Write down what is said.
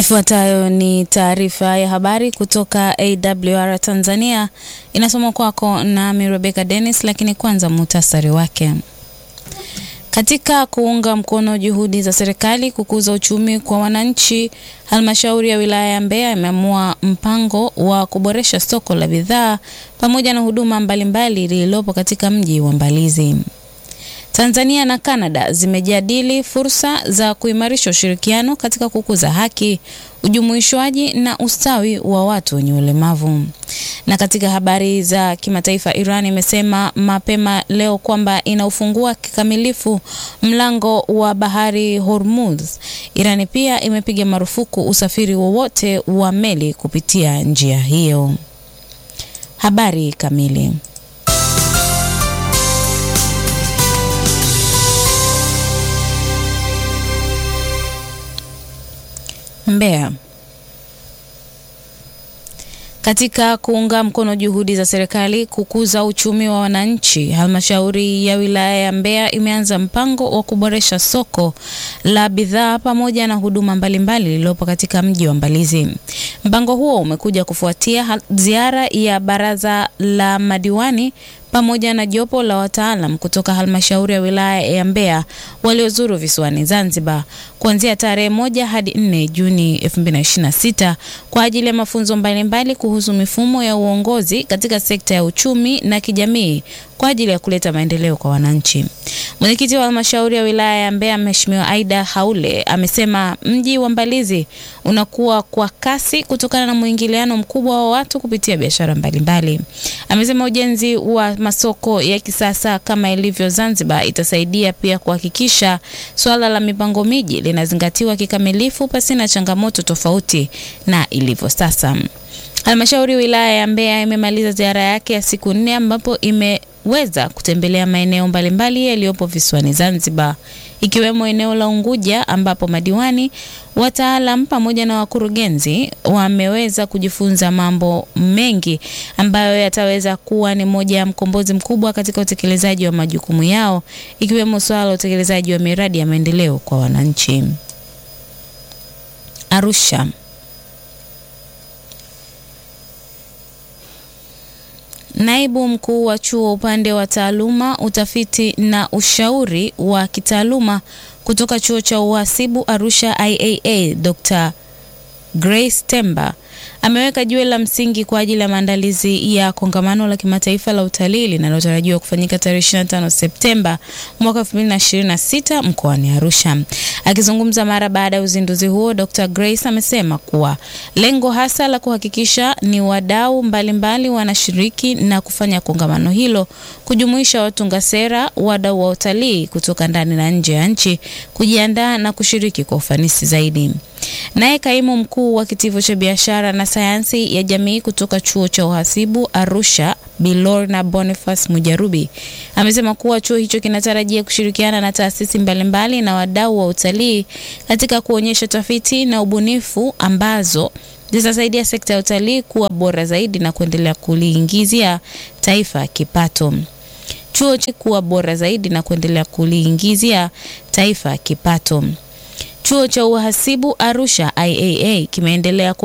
Ifuatayo ni taarifa ya habari kutoka AWR Tanzania, inasoma kwako nami Rebecca Dennis, lakini kwanza muhtasari wake. Katika kuunga mkono juhudi za serikali kukuza uchumi kwa wananchi, halmashauri ya wilaya ya Mbeya imeamua mpango wa kuboresha soko la bidhaa pamoja na huduma mbalimbali lililopo katika mji wa Mbalizi. Tanzania na Kanada zimejadili fursa za kuimarisha ushirikiano katika kukuza haki, ujumuishwaji na ustawi wa watu wenye ulemavu. Na katika habari za kimataifa, Iran imesema mapema leo kwamba inaufungua kikamilifu mlango wa bahari Hormuz. Iran pia imepiga marufuku usafiri wowote wa meli kupitia njia hiyo. Habari kamili Mbeya. Katika kuunga mkono juhudi za serikali kukuza uchumi wa wananchi, halmashauri ya wilaya ya Mbeya imeanza mpango wa kuboresha soko la bidhaa pamoja na huduma mbalimbali lililopo katika mji wa Mbalizi. Mpango huo umekuja kufuatia ziara ya baraza la madiwani pamoja na jopo la wataalam kutoka halmashauri ya wilaya ya Mbeya waliozuru visiwani Zanzibar kuanzia tarehe moja hadi nne Juni 2026 kwa ajili ya mafunzo mbalimbali kuhusu mifumo ya uongozi katika sekta ya uchumi na kijamii kwa ajili ya kuleta maendeleo kwa wananchi. Mwenyekiti wa halmashauri ya wilaya ya Mbeya Mheshimiwa Aida Haule amesema mji wa Mbalizi unakuwa kwa kasi kutokana na mwingiliano mkubwa wa watu kupitia biashara mbalimbali. Amesema ujenzi wa masoko ya kisasa kama ilivyo Zanzibar itasaidia pia kuhakikisha swala la mipango miji linazingatiwa kikamilifu pasina changamoto tofauti na ilivyo sasa. Halmashauri wilaya ya Mbeya imemaliza ziara yake ya siku nne ambapo imeweza kutembelea maeneo mbalimbali yaliyopo visiwani Zanzibar ikiwemo eneo la Unguja ambapo madiwani, wataalam pamoja na wakurugenzi wameweza kujifunza mambo mengi ambayo yataweza kuwa ni moja ya mkombozi mkubwa katika utekelezaji wa majukumu yao ikiwemo swala la utekelezaji wa miradi ya maendeleo kwa wananchi. Arusha. Naibu mkuu wa chuo upande wa taaluma, utafiti na ushauri wa kitaaluma kutoka chuo cha uhasibu Arusha IAA, Dr. Grace Temba ameweka jiwe la msingi kwa ajili ya maandalizi ya kongamano la kimataifa la utalii linalotarajiwa kufanyika tarehe 25 Septemba mwaka 2026 mkoani Arusha. Akizungumza mara baada ya uzinduzi huo, Dr. Grace amesema kuwa lengo hasa la kuhakikisha ni wadau mbalimbali wanashiriki na kufanya kongamano hilo kujumuisha watunga sera, wadau wa utalii kutoka ndani na nje ya nchi kujiandaa na kushiriki kwa ufanisi zaidi. Naye kaimu mkuu wa kitivo cha biashara na sayansi ya jamii kutoka chuo cha uhasibu Arusha, Bilorna Boniface Mujarubi amesema kuwa chuo hicho kinatarajia kushirikiana na taasisi mbalimbali na wadau wa utalii katika kuonyesha tafiti na ubunifu ambazo zitasaidia sekta ya utalii kuwa bora zaidi na kuendelea kuliingizia taifa kipato. Chuo kuwa bora zaidi na kuendelea kuliingizia taifa kipato. Chuo cha uhasibu Arusha IAA kimeendelea